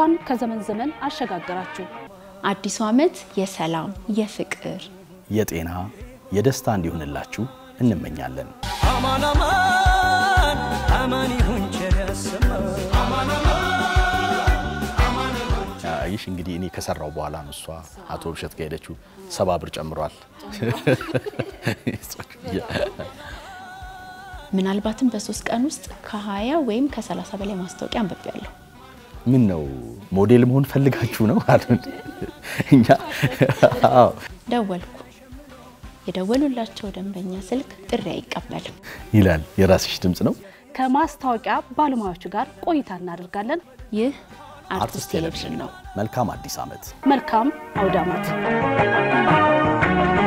እንኳን ከዘመን ዘመን አሸጋገራችሁ። አዲሱ ዓመት የሰላም፣ የፍቅር፣ የጤና የደስታ እንዲሆንላችሁ እንመኛለን። አማን አማን አማን ይሁን ቸር ያሰማን ይሽ እንግዲህ እኔ ከሰራው በኋላ ነው እሷ አቶ ብሸት ጋር ሄደችው። ሰባ ብር ጨምሯል። ምናልባትም በሶስት ቀን ውስጥ ከ20 ወይም ከ30 በላይ ማስታወቂያ አንብቤያለሁ። ምን ነው ሞዴል መሆን ፈልጋችሁ ነው አሉን። እኛ አዎ ደወልኩ። የደወሉላቸው ደንበኛ ስልክ ጥሪ አይቀበልም። ይላል። የራስሽ ድምፅ ነው። ከማስታወቂያ ባለሙያዎቹ ጋር ቆይታ እናደርጋለን። ይህ አርቲስት አርቲስት ቴሌቪዥን ቴሌቪዥን ነው። ነው። መልካም አዲስ ዓመት። መልካም አውደ ዓመት።